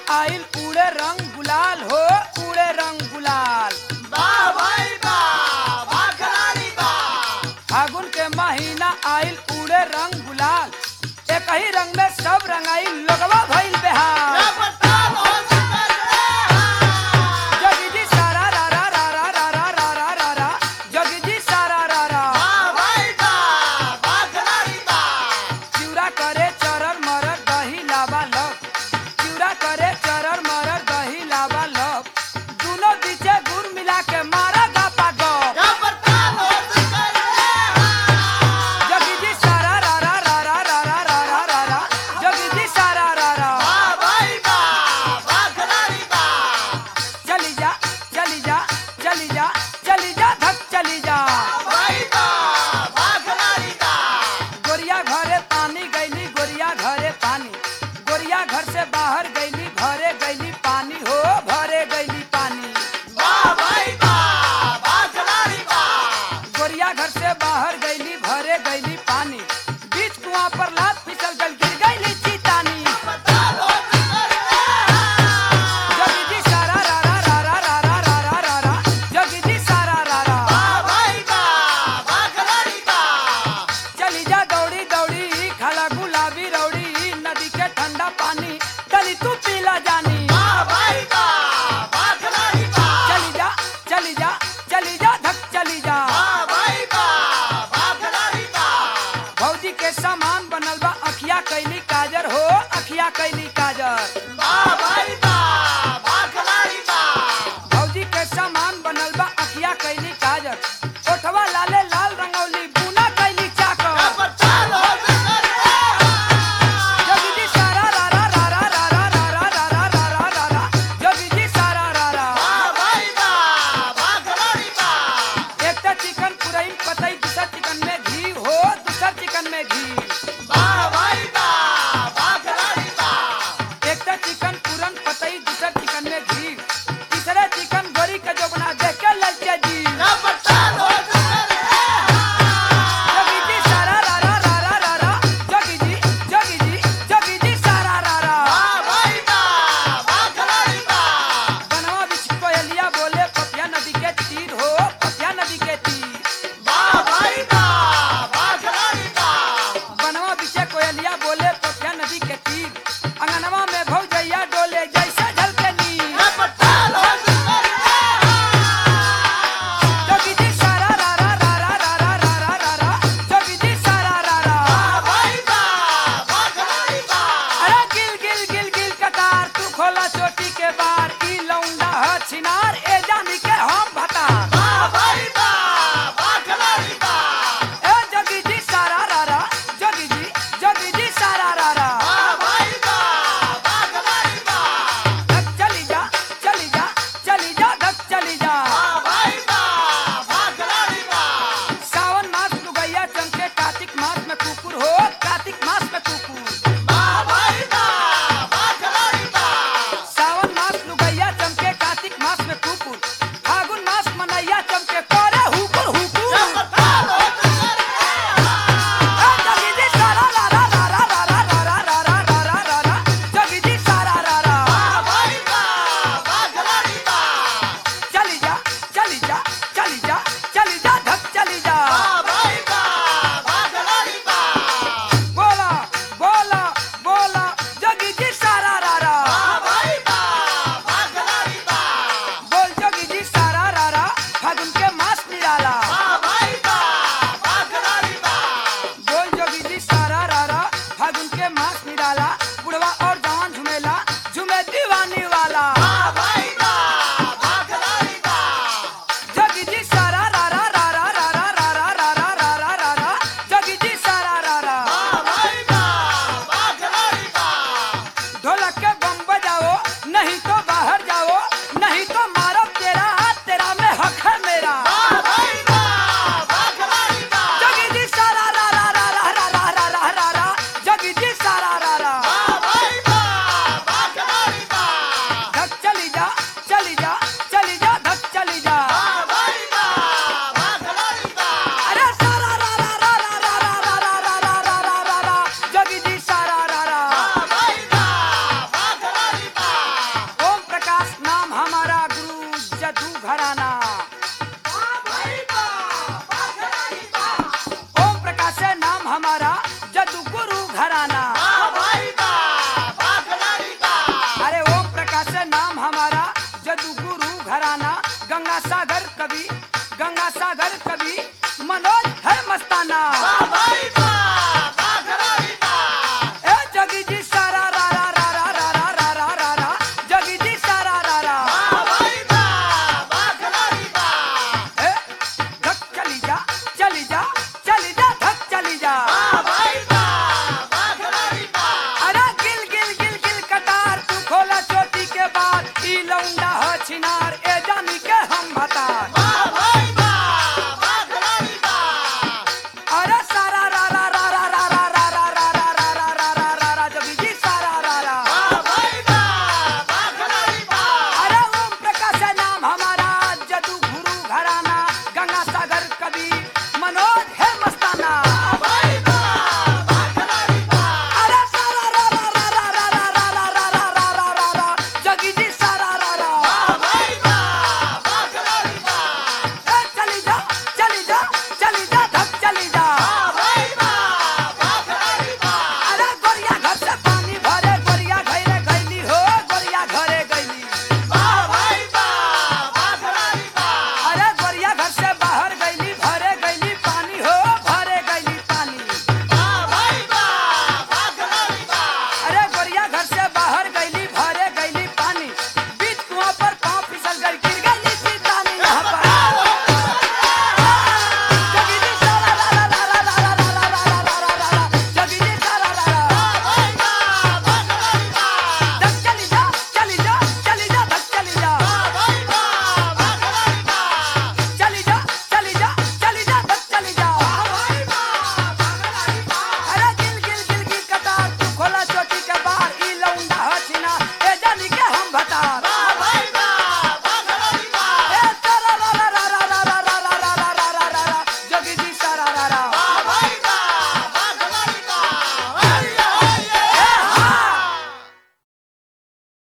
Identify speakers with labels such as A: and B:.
A: आइल उड़े रंग गुलाल हो उड़े रंग गुलाल फागुन के महीना आइल उड़े रंग गुलाल एक ही रंग में सब रंगाइल लोगवा भइल बेहाल जोगी जी सारा रा रा रा रा रा रा रा रा रा रा जोगी जी सारा रा रा चिउरा करे चरर मरर दही लावा लग चिउरा करे चरर मरर दही लावा लग दुनो बीचे गुड़ मिला के मारा गापा गप जोगी जी सारा रा रा रा रा रा रा रा रा रा रा जोगी जी सारा रा रा चली जा चली जा चली जा चली जा धक चली जा गोरिया घरे पानी गईली गोरिया घरे पानी गोरिया घर से बाहर गईली भरे गईली पानी हो भरे गईली पानी गोरिया घर से बाहर गईली भरे गईली पानी बीच कुआं पर लात फिसल गल गिर गईली चीतानी जोगी जी सारा रा रा रा रा रा रा रा रा रा रा जोगी जी सारा रा रा चली जा दौड़ी दौड़ी खाला गुलाबी रौड़ी नदी के ठंडा पानी चली तू पीला जानी चली जा चली जा चली जा धक चली जा भौजी के सामान बनल बा अखिया कैली काजर हो अखिया कैली काजर भौजी के सामान बनल बा अखिया कैली काजर ओठवा लाले लाल रंगौली बुना कैली चाकर जोगी जी सारा रा रा रा रा रा रा रा रा रा रा रा रा रा जोगी जी सारा रा रा एक तो चिकन पुरई पतई दूसर चिकन में घी हो दूसर चिकन में घी एक तो चिकन पूरन पतई दूसर चिकन में घी तीसरे चिकन गोरी का जो बना देख के ललचे जी जोगी जी सारा रा रा रा रा रा रा जोगी जी जोगी जी जोगी जी सारा रा रा बनवा बिछ कोयलिया बोले पपिया नदी के तीर हो पपिया नदी के तीर बनवा बिछे कोयलिया बोले पपिया नदी के तीर अंगनवा में भौजैया डोले जैसे झलके नीर जोगी जी सारा रा रा रा रा रा रा रा रा रा रा जोगी जी सारा रा रा अरे गिल गिल गिल गिल कतार तू खोला चोटी के बार ई लौंडा ह छिनार ए जानी के हम भतार ए जोगी जी सारा रा रा जोगी जी जोगी जी सारा रा रा धक चली जा चली जा चली जा धक चली जा सावन मास लुगैया चमके कार्तिक मास में कुकुर हो कार्तिक मास में कुकुर सावन मास लुगैया चमके कार्तिक मास में कुकुर फागुन मास मनैया चमके करे हुकुर हुकुर ए जोगी जी सारा रा रा रा रा रा रा रा रा रा रा रा रा रा जोगी जी सारा रा रा चली जा चली जा चली जा चली जा धक चली जा बोला बोला बोला जोगी जी सारा रा रा बोल जोगी जी सारा रा रा फागुन के मास निराला बोल जोगी जी सारा रा रा फागुन के मास निराला बुढ़वा